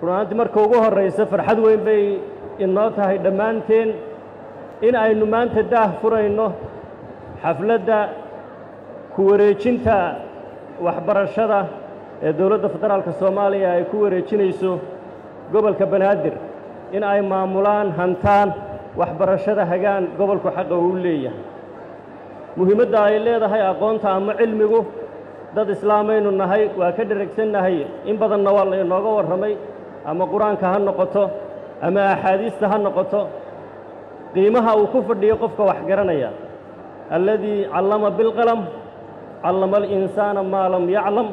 runaantii marka ugu horraysa farxad weyn bay inoo tahay dhammaanteen in aynu maanta daah furayno xafladda ku wareejinta waxbarashada ee dowladda federaalka soomaaliya ay ku wareejinayso gobolka banaadir in ay maamulaan hantaan waxbarashada hagaan gobolku xaqa uu leeyahay muhiimadda ay leedahay aqoonta ama cilmigu dad islaamaynu nahay waa ka dheragsannahay in badanna waa laynooga warramay ama qur-aanka ha noqoto ama axaadiista ha noqoto qiimaha uu ku fadhiyo qofka wax garanaya alladii callama bilqalam callama alinsaana maa lam yaclam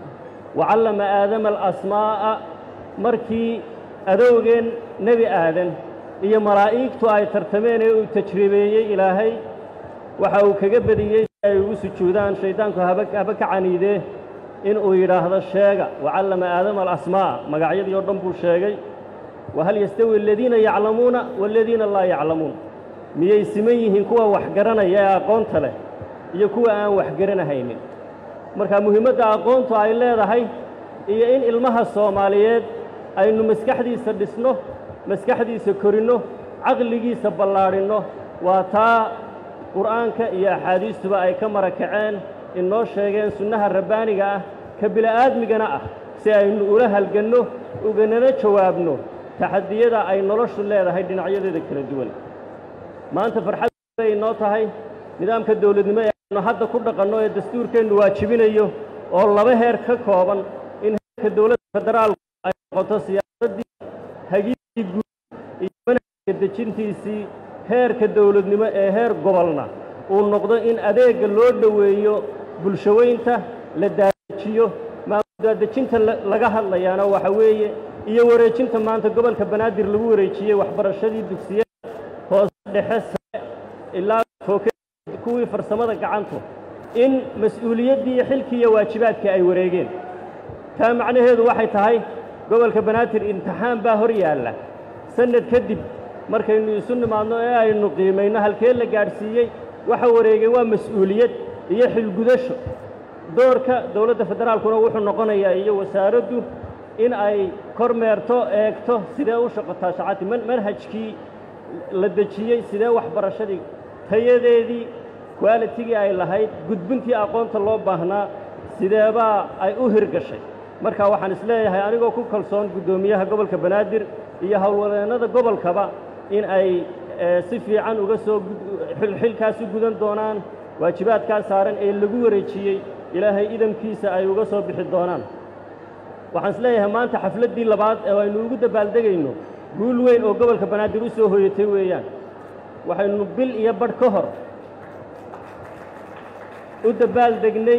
wa callama aadama alasmaa'a markii adowgeen nebi aadan iyo malaa'igtu ay tartameen ee uu tajribeeyey ilaahay waxa uu kaga bediyey si ay ugu sujuudaan shayddaanku haba haba ka caniidee in uu yidhaahdo sheega wa callama aadama alasmaa'a magacyadii oo dhan buu sheegay wahal yastawi aladiina yaclamuuna waaladiina laa yaclamuun miyay siman yihiin kuwa wax garanaya ee aqoonta leh iyo kuwa aan wax garanahaynin marka muhiimadda aqoontu ay leedahay iyo in ilmaha soomaaliyeed aynu maskaxdiisa dhisno maskaxdiisa korinno caqligiisa ballaadhinno waa taa qur'aanka iyo axaadiistuba ay ka mara kaceen inoo sheegeen sunnaha rabbaaniga ah ka bila'aadmigana ah si aynu ula halganno uganana jawaabno taxadiyada ay noloshu leedahay dhinacyadeeda kala duwan maanta farxad bay inoo tahay nidaamka dawladnimo ee aynu hadda ku dhaqanno ee dastuurkeennu waajibinayo oo laba heer ka kooban in heerka dowladda federaalku ay noqoto siyaasaddii hagiidii guud iyo manhajka dejintiisii heerka dawladnimo ee heer gobolna uu noqdo in adeegga loo dhoweeyo bulshaweynta la daadejiyo maadaadejinta laga hadlayaana waxa weeye iyo wareejinta maanta gobolka banaadir lagu wareejiyey waxbarashadii dugsiyada hoose dhexe sare ilaa fooke kuwii farsamada gacantu in mas-uuliyaddii iyo xilkii iyo waajibaadkii ay wareegeen taa macnaheedu waxay tahay gobolka banaadir imtixaan baa hor yaalla sannad kadib markaynu isu nimaadno ee aynu qiimayno halkee la gaadhsiiyey waxa wareegay waa mas-uuliyad iyo xilgudasho doorka dowladda federaalkuna wuxuu noqonayaa iyo wasaaraddu in ay kormeerto eegto sidee u shaqotaa shacati manhajkii la dejiyey sidee waxbarashadii tayadeedii kuaalitigii ay lahayd gudbintii aqoonta loo baahnaa sideebaa ay u hirgashay marka waxaan isleeyahay anigoo ku kalsoon guddoomiyaha gobolka banaadir iyo howlwadeennada gobolkaba in ay si fiican uga soo xilkaas u gudan doonaan waajibaadkaa saaran ee lagu wareejiyey ilaahay idamkiisa ay uga soo bixi doonaan waxaan isleeyahay maanta xafladdii labaad ee aynu ugu dabaaldegayno guul weyn oo gobolka banaadir u soo hoyatay weeyaan waxaynu bil iyo badh ka hor u dabaaldegnay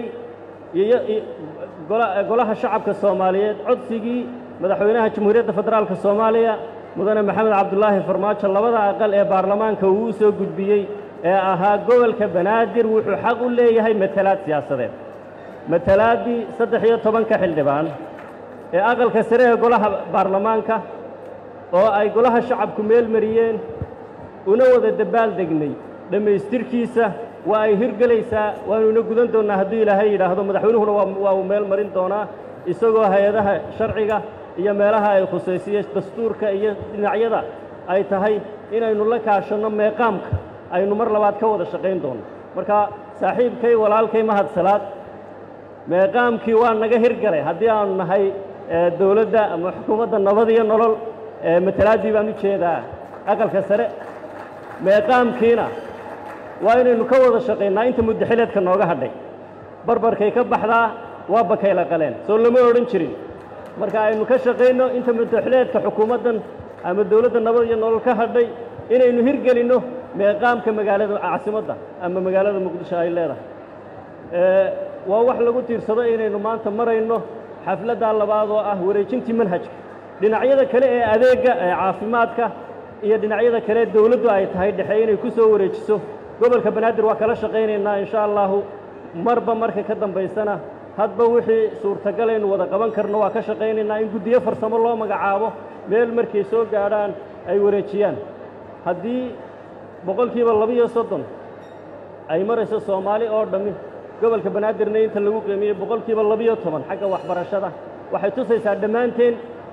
golaha shacabka soomaaliyeed codsigii madaxweynaha jamhuuriyadda federaalka soomaaliya mudane maxamed cabdulaahi farmaajo labada aqal ee baarlamaanka uu u soo gudbiyey ee ahaa gobolka banaadir wuxuu xaq u leeyahay matalaad siyaasadeed matalaaddii saddex iyo tobanka xildhibaan ee aqalka sare ee golaha baarlamaanka oo ay golaha shacabku meel mariyeen una wada dabaaldegnay dhammaystirkiisa waa ay hirgelaysaa waanuna gudan doonnaa hadduu ilaahay yidhaahdo madaxweynuhuna waa uu meel marin doonaa isagoo hay-adaha sharciga iyo meelaha ay khusaysiye dastuurka iyo dhinacyada ay tahay inaynu la kaashanno meeqaamka aynu mar labaad ka wada shaqayn doonno marka saaxiibkay walaalkay mahadsalaad meeqaamkii waa naga hirgalay haddii aanu nahay dowladda ama xukuumadda nabad iyo nolol matalaaddii baan u jeedaa aqalka sare meeqaamkiina waa inaynu ka wada shaqaynaa inta muddaxileedka nooga hadhay barbarkay ka baxdaa waa bakayla qaleen soo lama odhan jirin marka aynu ka shaqayno inta muddaxileedka xukuumaddan ama dowladda nabad iyo nolol ka hadhay inaynu hirgelinno meeqaamka magaalada caasimadda ama magaalada muqdisho ay leedahay waa wax lagu tiirsado inaynu maanta marayno xafladdaa labaad oo ah wareejintii manhajka dhinacyada kale ee adeegga ee caafimaadka iyo dhinacyada kale dowladdu ay tahay dhexe inay ku soo wareejiso gobolka banaadir waa kala shaqaynaynaa insha allahu marba marka ka dambaysana hadba wixii suurtagalaynu wada qaban karno waa ka shaqaynaynaa in guddiyo farsamo loo magacaabo meel markay soo gaadhaan ay wareejiyaan haddii boqolkiiba labiyo soddon ay marayso soomaali oo dhammi gobolka banaadirna inta lagu qiimiyey boqolkiiba labiyo toban xagga waxbarashada waxay tusaysaa dhammaanteen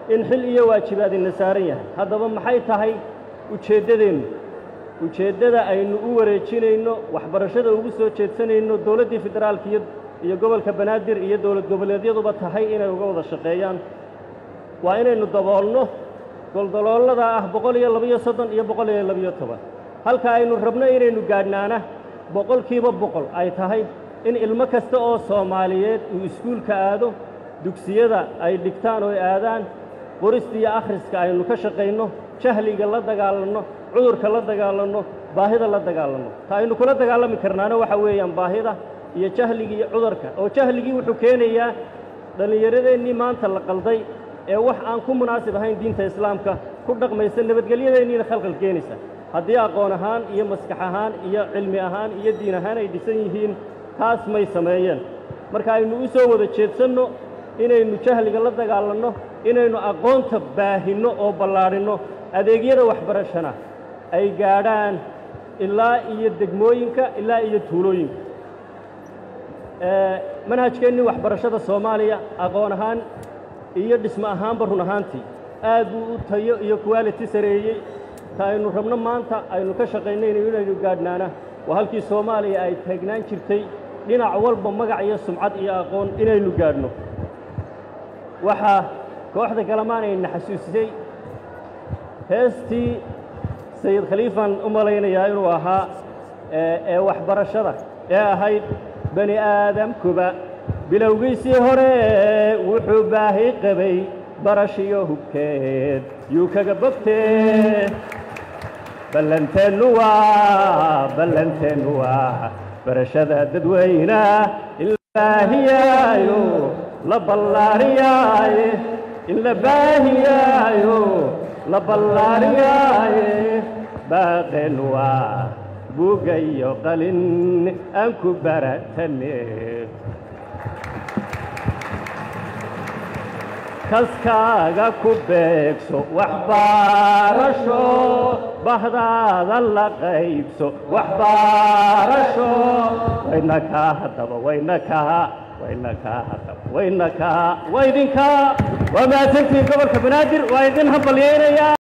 in xil iyo waajibaad ina saaran yahay haddaba maxay tahay ujeeddadeennu ujeeddada aynu u wareejinayno waxbarashada ugu soo jeedsanayno dowladdii federaalka iyo iyo gobolka banaadir iyo dowlad goboleedyaduba tahay inay uga wada shaqeeyaan waa inaynu daboolno goldaloolada ah boqol iyo labiyo soddon iyo boqol iyo labiyo toban halka aynu rabno inaynu gaadhnaana boqolkiiba boqol ay tahay in ilmo kasta oo soomaaliyeed uu iskuulka aado dugsiyada ay dhigtaan oo ay aadaan qorista iyo akhriska aynu ka shaqayno jahliga la dagaalanno cudurka la dagaalanno baahida la dagaalanno ta aynu kula dagaalami karnaana waxa weeyaan baahida iyo jahligii iyo cudurka oo jahligii wuxuu keenayaa dhallinyaradeenii maanta la qalday ee wax aan ku munaasib ahayn diinta islaamka ku dhaqmaysa nabadgelyadeenniina khalqal keenaysa haddii aqoon ahaan iyo maskax ahaan iyo cilmi ahaan iyo diin ahaan ay dhisan yihiin taas may sameeyeen marka aynu u soo wada jeedsanno inaynu jahliga la dagaalanno inaynu aqoonta baahinno oo ballaadhinno adeegyada waxbarashana ay gaadhaan ilaa iyo degmooyinka ilaa iyo tuulooyinka manhajkeennii waxbarashada soomaaliya aqoon ahaan iyo dhismo ahaanba run ahaantii aad buu u tayo iyo quality sareeyey ta aynu rabno maanta aynu ka shaqaynayno inaynu gaadhnaana waa halkii soomaaliya ay taagnaan jirtay dhinac walba magac iyo sumcad iyo aqoon inaynu gaadhno waxaa kooxda kalamaan ayna xasuusisay heestii sayid khaliifaan u malaynayaa inuu ahaa ee waxbarashada ee ahayd bani aadamkuba bilowgiisii hore wuxuu baahi qabay barashiyo hubkeed yuu kaga bogtee ballanteennu waa ballanteennu waa barashada dadweyna in la baahiyaayo la ballaariyaaye in la baahiyaayo la ballaariyaaye baaqeennu waa buugga iyo qalin aan ku baratane kaskaaga ku beegso waxbarasho bahdaada la qaybso waxbarasho wayna kaa haddaba wayna kaa wayna kaa haddaba wayna kaa waa idinkaa waa mahadsantihiin gobolka banaadir waa idin hambalyaynayaa